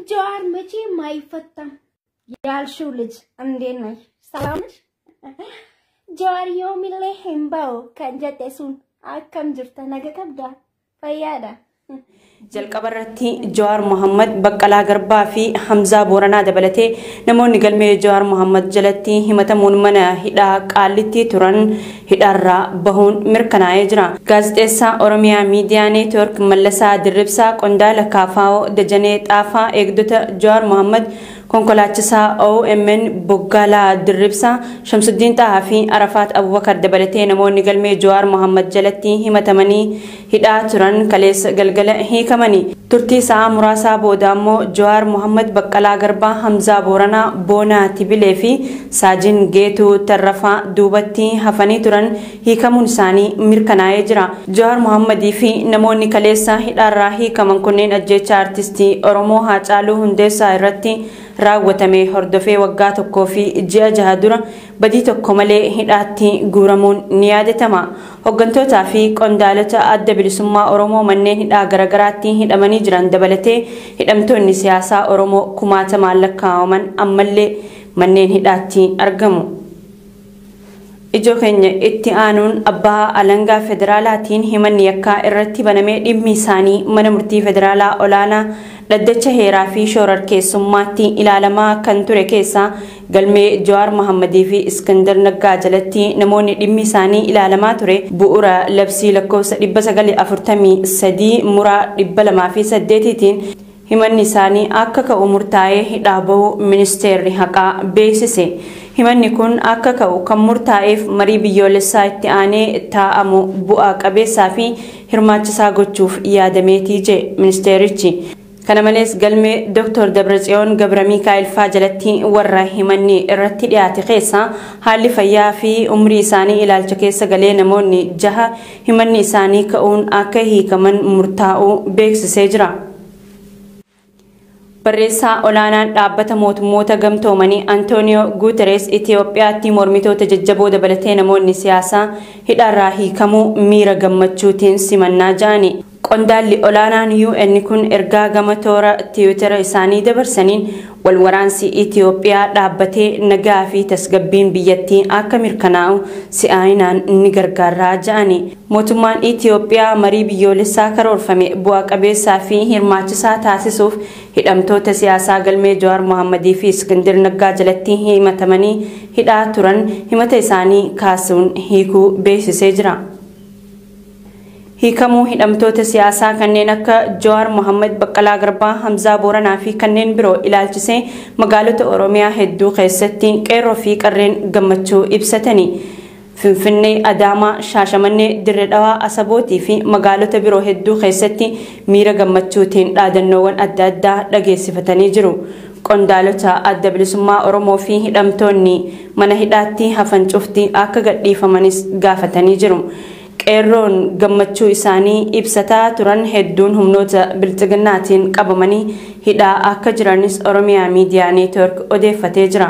ጀዋር መቼም አይፈታም ያልሽው ልጅ እንዴት ነሽ? ሰላም ነሽ? ጀዋር ዮሚሌ ሂምባው ከንጀቴሱን akkam jirta naga qabda fayyaadha jalqaba irratti Jawaar Mohammad Baqqalaa Garbaa fi Hamzaa Booranaa dabalatee namoonni galmee Jawaar Mohammad jalatti himatamuun mana hidhaa qaallitti turan hidhaarraa bahuun mirkanaa'ee jira. Gaazexeessaa Oromiyaa Miidiyaa Neetwoork Mallasaa Dirribsaa Qondaala Kaafaa'oo Dajanee Xaafaa eegdota Jawaar Mohammad konkolaachisaa OMN Boggaalaa Dirribsaa Shamsuddiin Xahaa fi Arafaat Abubakar dabalatee namoonni galmee Jawaar Mohammad jalatti himatamanii hidhaa turan kaleessa galgala hiikamanii turtii sa'aa muraasaa booda ammoo Jawaar Mohammad Baqqalaa Garbaa Hamzaa Booranaa Boonaa Tibilee fi Saajin Geetuu Tarrafaa duubatti hafanii turan hiikamuun isaanii mirkanaa'ee jira. Jawaar Mohammadii fi namoonni kaleessa hidhaarraa hiikaman kunneen ajjeechaa artistii Oromoo Haacaaluu Hundeessaa irratti raawwatame hordofee waggaa tokkoo fi ji'a jaha dura badii tokko malee hidhaatti guuramuun ni yaadatama. Hoggantootaa fi qondaalota adda bilisummaa Oromoo manneen hidhaa garaagaraatti hidhamanii jiran dabalatee hidhamtoonni siyaasaa Oromoo kumaatamaan lakkaa'aman ammallee manneen hidhaatti argamu. Ijoo keenya itti aanuun abbaa alangaa federaalaatiin himanni yakkaa irratti banamee dhimmi isaanii mana murtii federaalaa olaanaa dhaddacha heeraa fi shororkeessummaatti ilaalamaa kan ture keessaa galmee Jawaar Mohammadii fi Iskandar Naggaa jalatti namoonni dhimmi isaanii ilaalamaa ture bu'uura labsii lakkoofsa 943 muraa 208tiin himanni isaanii akka ka'u murtaa'ee hidhaa bahuu ministeerri haqaa beeksise. Himanni kun akka ka'u kan murtaa'eef marii biyyoolessaa itti aanee taa'amu bu'aa qabeessaa fi hirmaachisaa gochuuf yaadameetii jedhe ministeerichi. Kana malees galmee Dr. Dabratsiyoon Gabra Mikaa'el faa jalatti warra himanni irratti dhiyaate keessaa haalli fayyaa fi umrii isaanii ilaalcha keessa galee namoonni jaha himanni isaanii ka'uun akka hiikaman murtaa'uu beeksisee jira. Barreessaa olaanaan dhaabbata mootummoota gamtoomanii Antooniyoo Guuteres Itoophiyaatti mormitoota jajjaboo dabalatee namoonni siyaasaa hidhaarraa hiikamuu miira gammachuutiin simannaa ja'ani. Qondaalli olaanaan UN kun ergaa gama toora tiwitara isaanii dabarsaniin wal waraansi Itoophiyaa dhaabbatee nagaa fi tasgabbiin biyyattii akka mirkanaa'u si'aayinaan ni gargaaraa ja'ani. Mootummaan Itoophiyaa marii biyyoolessaa karoorfame bu'aa qabeessaa fi hirmaachisaa taasisuuf hidhamtoota siyaasaa galmee Jawaar Mohammadii fi Iskindir Naggaa jalatti himatamanii hidhaa turan himata isaanii kaasuun hiikuu beeksisee jira. hiikamuu hidhamtoota siyaasaa kanneen akka Jawaar Mohammad Baqqalaa Garbaa Hamzaa Booranaa fi kanneen biroo ilaalchisee magaalota Oromiyaa hedduu keessatti qeerroo fi qarreen gammachuu ibsatanii. Finfinnee, Adaamaa, Shaashamannee, Dirre Dhawaa, Asabootii fi magaalota biroo hedduu keessatti miira gammachuutiin dhaadannoowwan adda addaa dhageessifatanii jiru. Qondaalota adda bilisummaa Oromoo fi hidhamtoonni mana hidhaatti hafan cufti akka gadhiifamanis gaafatanii jiru. qeerroon gammachuu isaanii ibsataa turan hedduun humnoota bilxiginnaatiin qabamanii hidhaa akka jiranis oromiyaa miidiyaa neetwork odeeffatee jira.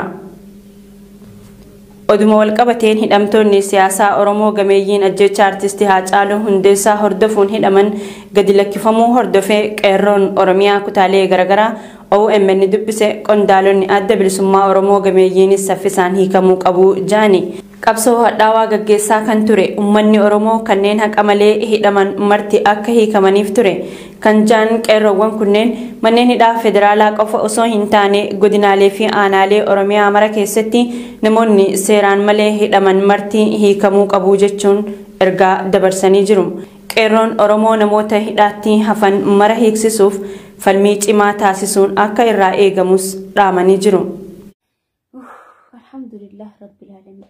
Oduma walqabateen hidhamtoonni siyaasaa Oromoo gameeyyiin ajjecha artistii Haacaaluu Hundeessaa hordofuun hidhaman gadi lakkifamuu hordofee qeerroon Oromiyaa kutaalee garaagaraa OMN dubbise qondaalonni adda bilisummaa Oromoo gameeyyiinis saffisaan hiikamuu qabu jaani. Qabsoo hadhaawaa gaggeessaa kan ture uummanni Oromoo kanneen haqa malee hidhaman marti akka hiikamaniif ture. Kan jaan qeerroowwan kunneen manneen hidhaa federaalaa qofa osoo hin taane godinaalee fi aanaalee Oromiyaa mara keessatti namoonni seeraan malee hidhaman marti hiikamuu qabu jechuun ergaa dabarsanii jiru. Qeerroon Oromoo namoota hidhaatti hafan mara hiiksisuuf falmii cimaa taasisuun akka irraa eegamus dhaamanii jiru. alhamdulillah rabbil alamin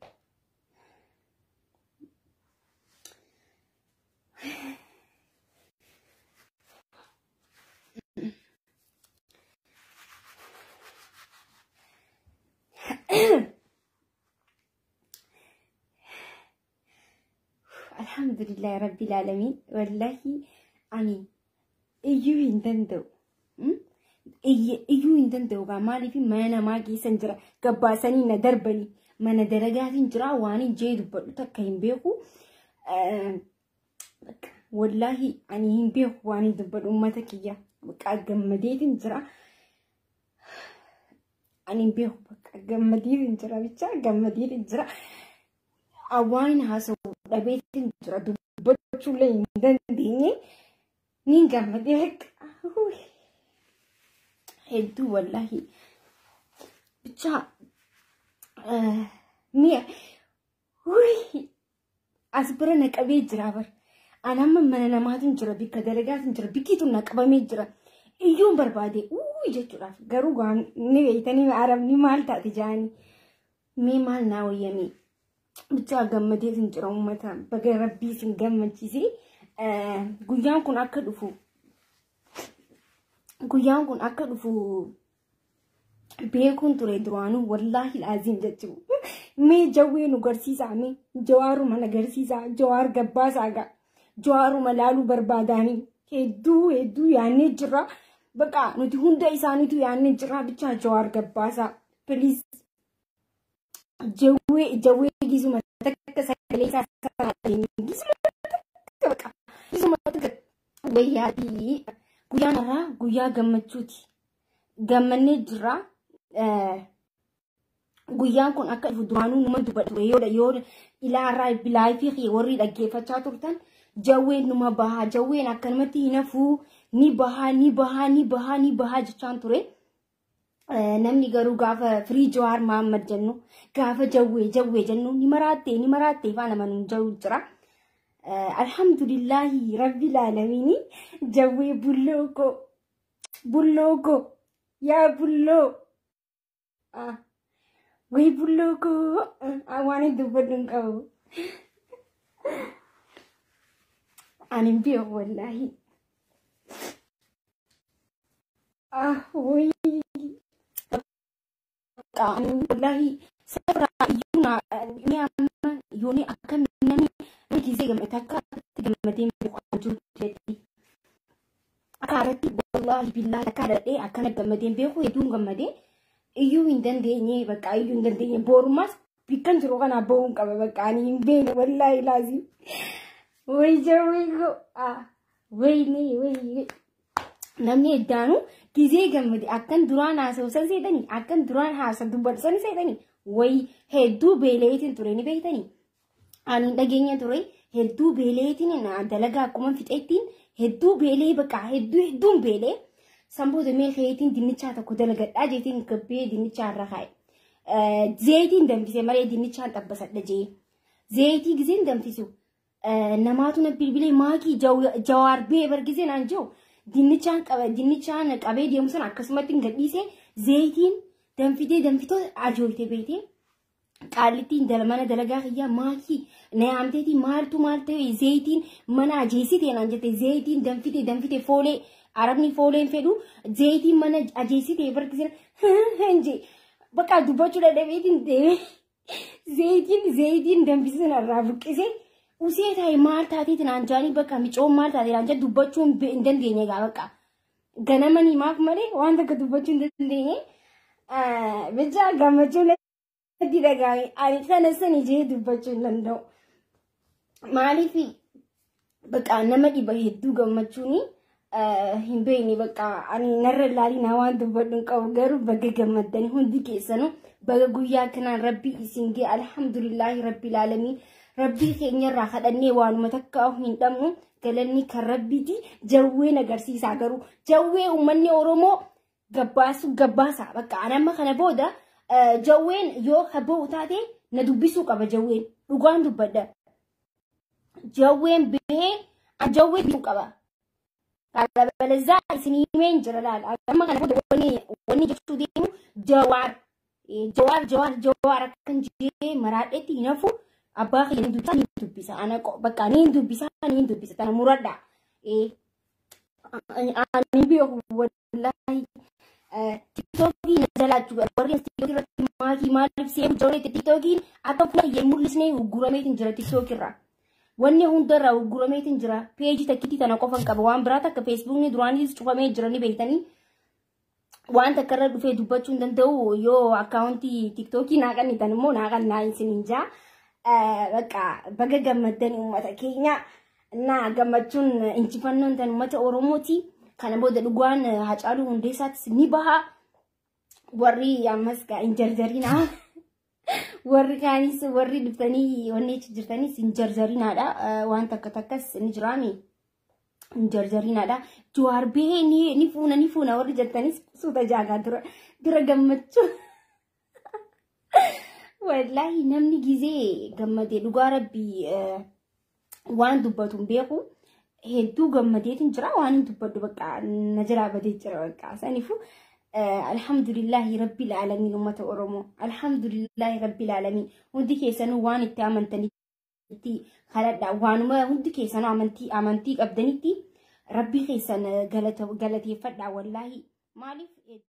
alhamdulillah rabbil alamin wallahi ani iyyuu hin danda'u iyyuu hin danda'u gaa maaliif mana namaa keessan jira gabbaasanii na darbanii mana daragaatiin jira waan hin jee dubbadhu takka hin beeku wallaahi ani hin beeku waan hin dubbadhu uummata kiyya gammadeetiin jira ani hin beeku bakka gammadiin jira bicha gammadiin jira awwaan haasa'u dhabeetiin jira dubbachuullee hin dandeenye niin gammadee bakka hedduu wallaahi bicha mi'a as bira naqabee jira bar anamma mana namaatiin jira bikka dalagaatiin jira bikkiitu naqabamee jira iyyuun barbaade uuu jechuudhaaf garuu gaan ni beeytanii arabni maal taate jaanii mee maal naa wayyamee bichaa gammadee sin jira uummata baga rabbii sin gammachiisee guyyaan kun akka dhufu guyyaan kun akka dhufu beekuun ture duraanuu wallaahi laaziim jechuun mee jawwee nu garsiisaa mee jawaaruma na garsiisaa jawaar gabbaasaa gaa jawaaruma laaluu barbaadaanii hedduu hedduu yaannee jirra baqa nuti hunda isaaniitu yaannee jirra bichaa jawaar gabbaasaa piliis jawwee jawwee gisuma takka sagalee isaa gisuma takka baqa gisuma takka wayyaatii guyyaan irraa guyyaa gammachuuti gammannee jirra guyyaan kun akka dhufu duraanuu numa dubbatu yoo yoo ilaarraa bilaayifii fi warri dhaggeeffachaa turtan jawween numa bahaa jawween akkanumatti hin hafuu ni bahaa ni bahaa ni bahaa ni bahaa jechaan ture. Namni garuu gaafa firii jawaar Mahammad jennu gaafa jawwee jawwee jennu ni maraattee ni maraattee faana manuun jawu jira. Alhamdulillahi rabbil aalamiini jawwee bulloo ko bulloo ko yaa bulloo. Wai bulloo ko waan dubbadhu hin qabu. Ani hin beeku wallaahi. Ah, wai. Ani wallaahi sirraa iyyuu na ni amma yooni akka namni namni gisee gammate akka itti gammadee beeku kan jiru jetti. Akka irratti wallaahi billaahi akka dhadhee akkana gammadee beeku hedduun gammadee. iyyuu hin dandeenye bakka iyyuu hin dandeenye borumas bikkan jiru kana bahuun qaba bakka ani hin beekne wallaahi laazim way jawwee go wayne way namni heddaanu gizee gammade akkan duraan haasa'u san seetanii akkan duraan haasa dubbatu san seetanii way hedduu beeleetiin ture ni beektanii ani dhageenya ture hedduu beeleetiin dalagaa akkuma fixeettiin hedduu beelee bakka hedduu hedduun beelee. samboota mee keetiin dinnichaa tokko dalagadhaa jeetiin gabbee dinnichaa irra kaa'e. Zeetiin danfise malee dinnichaan xabbasadha jee. Zeetii giseen danfisu namaatu na bilbilee maakii jawaar bee bargisee naan jiru dinnichaan qaba dinnichaan qabee deemu sana akkasumatti gadhiise zeetiin danfitee danfitoo ajooyte beekte. Qaallittiin mana dalagaa kiyyaa maakii na yaamteetii maaltu maal ta'e zeetiin mana ajeessitee naan jette zeetiin danfitee danfitee foolee. arabni fooleen fedhu zeetiin mana ajeessitee barkisina hinje bakka dubbachuu dadhabeetiin deeme zeetiin zeetiin danfisina irraa buqqise usee taa'e maal taateetiin anjaanii bakka micoon maal taatee anja dubbachuu hin dandeenye gaa bakka ganamanii maaf malee waan takka dubbachuu hin dandeenye bicha gammachuu natti dhagaame ani kana sani jee dubbachuu hin danda'u maaliif bakka nama dhiba hedduu gammachuuni. hin beekne bakka ani narra ilaalii waan dubbadhu hin qabu garuu baga gammaddanii hundi keessanuu baga guyyaa kanaan rabbii isin gee alhamdulillaahi rabbil aalamiin rabbii keenyarraa kadhannee waanuma takka hin dhabnu galanni kan rabbiiti jawween agarsiisaa garuu jawwee uummanni oromoo gabbaasu gabbaasaa bakka anamma kana booda jawween yoo haboo taate na dubbisuu qaba jawween dhugaan dubbadha jawween bahee jawwee bituu qaba. Kalabalazzaa isinii himeen jira laala. Amma kana booda wanni wanni jechuu deemu jawaar. Jawaar jawaar jawaar akkan jee maraadheetti hin hafu abbaa kiyya ni dubbisa ni dubbisa. Ana bakka ni dubbisa ni dubbisa. Tana muradha. Ani beeku wallaahi. Tiktokii na jalaachuu warri tiktokii irratti maakii maaliif seemu jawreetti tiktookiin akka fuula kiyya mul'isnee gurgurameetiin jira tiktokirraa. wanni hundarraa gurgurameetiin jira peejii takkitti tana qofan qaba waan biraa takka feesbuukni duraanis cufamee jira ni beektanii waan takka irra dhufee dubbachuu hin danda'u yoo akkaawuntii tiktookii naa qannitan immoo naa qannaa isiniin jaa bakka baga gammaddan uummata keenya naa gammachuun injifannoon tan uummata oromooti kana booda dhugaan hacaaluu hundeessaatis ni baha warri ammas gaa hin jarjarinaa warri kaanis warri dhuftanii wanni achi jirtanis hin jarjarinaadha waan takka takkas ni jiraami hin jarjarinaadha jawaar bahee ni fuuna ni fuuna warri jirtanis suuta jaagaa dura dura gammachuu wallaahi namni gizee gammadee dhugaa rabbii waan dubbatu hin beeku hedduu gammadeetiin jira waan hin dubbadhu bakka na jiraa badee jira bakka saniifuu alhamdulillahi rabbil alamin ummata oromoo alhamdulillahi rabbil alamin hundi keessanuu waan itti amantanitti kadhadha waanuma hundi keessanuu amantii amantii qabdanitti rabbii keessan galateeffadha wallaahi maaliif